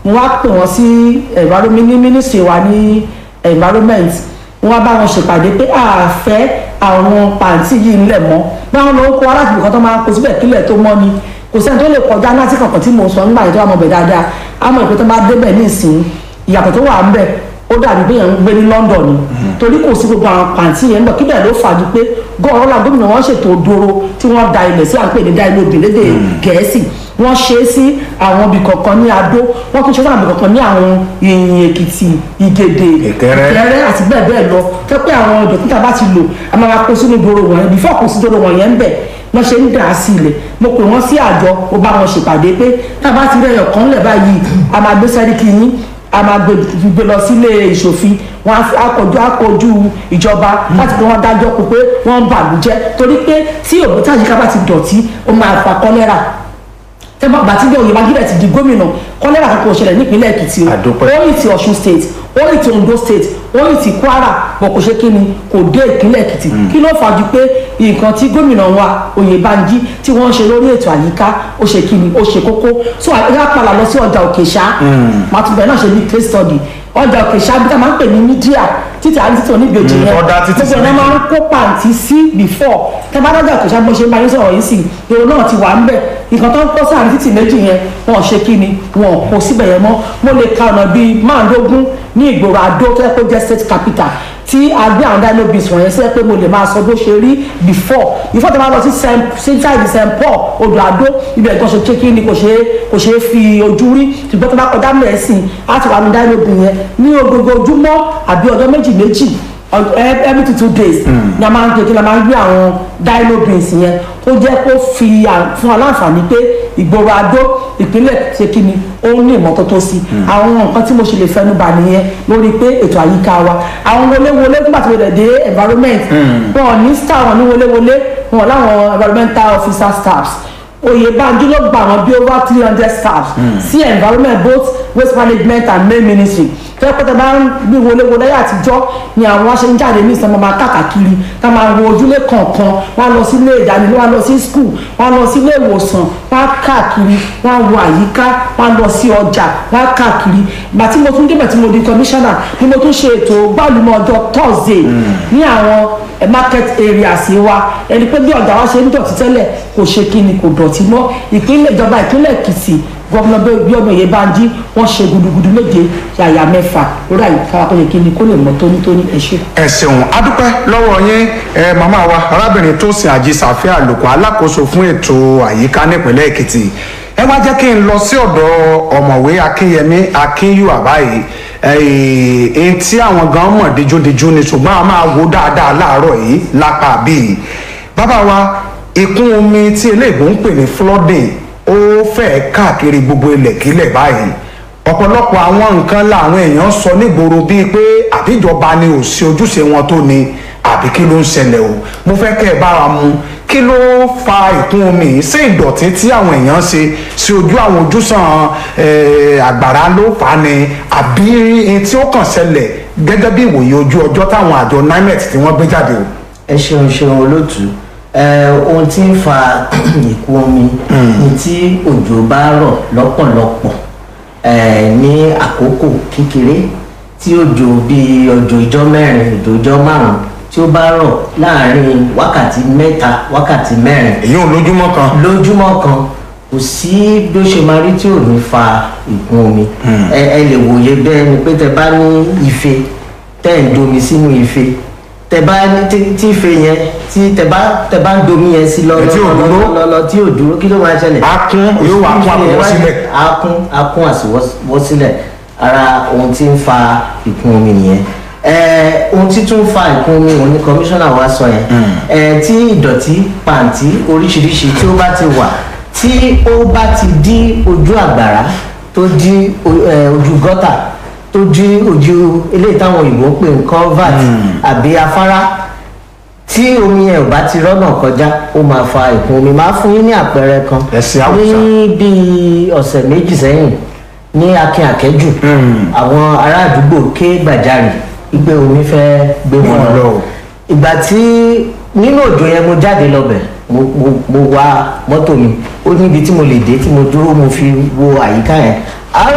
mo wá pè wọ́n sí environment ní ministry wa ní environment wọ́n wá bá wọn ṣèpàdé pé a fẹ́ àwọn pàǹtí yìí ńlẹ̀ mọ́ báwọn ló ń kó aláàbò kan tó máa ń kó síbẹ̀ kílẹ̀ tó mọ́ ni kò sẹ́ni tó lè kọjá láti kankan tí mo sọ nígbà yẹn tó wà mọ̀ bẹ̀ dáadáa á mọ̀ pé tó bá débẹ̀ ní ìsìn ìyàtọ̀ tó wà ń bẹ̀ ó dàbí pé yẹn ń gbé ní London ni torí kò sí gbogbo àwọn pàǹtí yẹn nígbà kíbẹ̀ ló fàájú pé gọ́ọ̀rọ̀ la gómìnà wọn ṣètò dòrò tí wọ́n da ilẹ̀ sí à ń pè ní dáìlóbì lédè gẹ̀ẹ́sì wọ́n ṣe é sí àwọn ibì kọ̀ọ̀kan ní Adó wọ́n tún ṣe sí àwọn ibì kọ̀ọ̀kan ní àwọn ìyìn Èkìtì Ìgèdè Ìkẹrẹ. Ìkẹrẹ àti bẹ́ẹ̀ bẹ́ẹ̀ lọ fẹ́ pé àwọn ìdọ̀tí tá a bá ti lò a máa kó sínú dòrò wọ̀nyẹn bífọ̀ kó sí dòrò wọ̀nyẹn ń bẹ̀ wọ́n ṣe ń dà á sí ilẹ̀ mo pè wọ́n sí àjọ mo bá wọn ṣèpàdé pé tá a bá ti rẹ̀ ọ̀kan lẹ̀ báyìí a máa gbé sẹ́ríkì yín a máa gbé gbé lọ sílé ìṣòfin wọn á fi- á kojú á kojú ìjọba láti pé wọn dájọ́ kó pé wọ́n ń bàlújẹ́ torí pé tí òkúta àyíká bá ti dọ̀tí ó máa fa kọ́lẹ́rà tẹ́gbọ́n àgbà tí Oyèbánjí Mákindé ti di gómìnà kọ́lẹ́rà kankan ò ṣẹlẹ̀ nípínlẹ̀ Èkìtì o Àdúpẹ́. ó ní ti Ọ̀ṣun state ó ní ti Ondo state ó ní ti Kwara bọ̀ kò ṣe kí ni kò dé ìpínlẹ̀ Èkìtì kí ló fàájú pé nǹkan tí gómìnà wa Oyèbánjí tí wọ́n ń ṣe lórí ètò àyíká ó ṣe kí ni ó ṣe kókó so àyíká padà lọ sí ọjà Òkèṣá màtúbẹ̀ náà ṣe ní case study ọjà Òkèṣá bí tá a máa ń pè ní mídíà títí àti títí oníbejì Mm, yẹn ọ̀dà títí sí gbogbo ẹ̀ náà máa ń kó pàǹtí sí before tẹ bá dájà Òkèṣá bó ṣe ń bá yín sọ̀rọ̀ yìí sì èrò náà ti wà ń bẹ̀ nǹkan tó ń kó sáà ní títì méjì yẹn wọn ò ṣe kí ni wọn ò kó síbẹ̀ yẹn mọ́ mo lè ka ọ̀nà bíi márùndógún ní ìgboro Adó tó yẹ kó jẹ́ state capital tí a gbé àwọn dynobis wọ̀nyẹn sí ẹ pé mo lè máa sọ bó ṣe rí before before tó bá lọ sí central st paul odò Adó ibẹ̀ gan ṣe kékeré ni kò ṣe é kò ṣe é fi ojú rí ṣùgbọ́n tó bá kọjá mẹ́sìn á ti wà ní dynobis yẹn ní gbogbo ojúmọ́ àbí ọjọ́ méjì méjì ọ- e- every two two days ni a máa ń kékeré la máa ń gbé àwọn dynobins yẹn ó jẹ́ kó fi à- fún aláǹfààní pé ìgboro Adó ìpínlẹ̀ ṣe kí ni ó ní ìmọ́tótó sí àwọn nǹkan tí mo ṣe lè fẹnu bà nìyẹn lórí pé ètò àyíká wa àwọn wọléwọlé nígbà tí mo dẹ̀ dé environment wọn ò ní star wọn ní wọléwọlé wọn ò láwọn environmental officer staffs Oyèbánjí ló gba àwọn bí over three hundred staffs sí environment both waste management and main ministry fẹ́ pẹ́ tẹ́ bá ń bí wọléwọlé ayé àtijọ́ ni àwọn aṣe ń jáde ní ìsọmọ máa káàkiri tá máa wo ojúlé kọ̀ọ̀kan wọ́n á lọ sí ilé ìdánilé wọ́n á lọ sí skul wọ́n á lọ sí ilé ìwòsàn wọ́n á káàkiri wọ́n á wo àyíká wọ́n á lọ sí ọjà wọ́n á káàkiri ìgbà tí mo tún débẹ̀ tí mo di commissioner ni mo tún ṣe ètò gbàlúmọ̀ ọjọ́ thursday ní àwọn eh, market areas wa ẹni pé bí ọjà wa ṣe ń dọ̀tí tẹ́lẹ̀ kò ṣe kí ni kò dọ̀tí mọ́ ìpínlẹ̀ ìjọba ìpínlẹ̀ èkìtì gómìnà Bíọ́dún Oyèbánjí wọ́n ṣe gudugudu méje yàyà mẹ́fà lórí àyíká wa tó yẹ kí ni kó lè mọ́ tónítóní ẹ ṣé. ẹ ṣeun adúpẹ́ lọ́wọ́ yín ẹ màmá wa arábìnrin tó sin àjíṣàfẹ́ àlòkù alákòóso fún ètò àyíká nípìnlẹ̀ èkìtì ẹ wá jẹ́ kí n lọ sí ọ̀dọ̀ ọ̀mọ̀wé akínyẹmí akínyùwà báyìí èyí tí àwọn gan mọ̀ díjúdíjú ni ṣùgbọ́n a máa wo dáadáa láàárọ̀ yìí lápá bíi bàbá wa ìkún omi tí eléèbó ń pè ní flooding ó fẹ́ẹ̀ káàkiri gbogbo ilẹ̀kílẹ̀ báyìí ọ̀pọ̀lọpọ̀ àwọn nǹkan làwọn èèyàn sọ nígboro bíi pé àbíjọba ni ò sí ojúṣe wọn tó ni àbí kí ló ń ṣẹlẹ̀ o mo fẹ́ kẹ́ ẹ bára mu kí ló fa ìkún omi yìí ṣé ìdọ̀tí tí àwọn èèyàn ṣe sí ojú àwọn ojúsàn eh, àgbàrá ló fà á ni àbí ohun tí ó kàn ṣẹlẹ̀ gẹ́gẹ́ bí ìwòye ojú ọjọ́ táwọn àjọ nimet tí wọ́n gbé jáde o. ẹ ṣeun ṣeun olóòtú ẹ ohun tí ń fa ìkún omi ni tí òjò bá rọ̀ lọ́pọ̀lọpọ̀ ẹ ní àkókò kékeré tí òjò bíi òjò ìjọ mẹ́rin òjò ìjọ márùn tí ó bá rọ̀ láàrin wákàtí mẹ́ta wákàtí mẹ́rin èyí ò lójúmọ́ kan. lójúmọ́ kan kò sí bí ó ṣe máa rí tí ò ní fa ìkún omi ẹ ẹ lè wòye bẹ́ẹ̀ ni pé tẹ bá ní ife tẹ́ ń domi sínú ife tẹ bá ní tí tí ife yẹn tí tẹ bá tẹ bá ń domi yẹn sí lọ Ẹ tí ò dúró. lọ tí ò dúró kí ló máa ṣẹlẹ̀ Á kún, yóò wá kún àpòwọ́ sílẹ̀. á kún á kún àsìwọ́ sílẹ̀ ara ohun tí ń fa ìkún omi nìyẹn ẹ ohun tí tún fa ìkún omi òun ni kọmíṣánná wa sọ yẹn ẹ tí ìdọ̀tí pàǹtí oríṣiríṣi tí ó bá ti wà tí ó bá ti dí ojú àgbàrá tó dí o- ẹ, ojú gọ́tà tó dí ojú eléyìí táwọn òyìnbó ń pè ní culvert àbí afárá tí omi yẹn ò bá ti rọ́nà kọjá ó máa fa ìkún omi máa fún yín ní àpẹẹrẹ kan Ẹ̀sìn Haúsá. ní bíi ọ̀sẹ̀ méjì sẹ́yìn ní akin àkẹ́jù àwọn ará àdúgbò ké gbàjarì gbígbé omi fẹ́ gbé wọn Wọn lọ. lọ ìgbà tí nínú òjò yẹn mo jáde lọ́bẹ̀ mo mo mo wa mọ́tò mi ó níbi tí mo lè dé tí mo dúró mo fi wo àyíká yẹn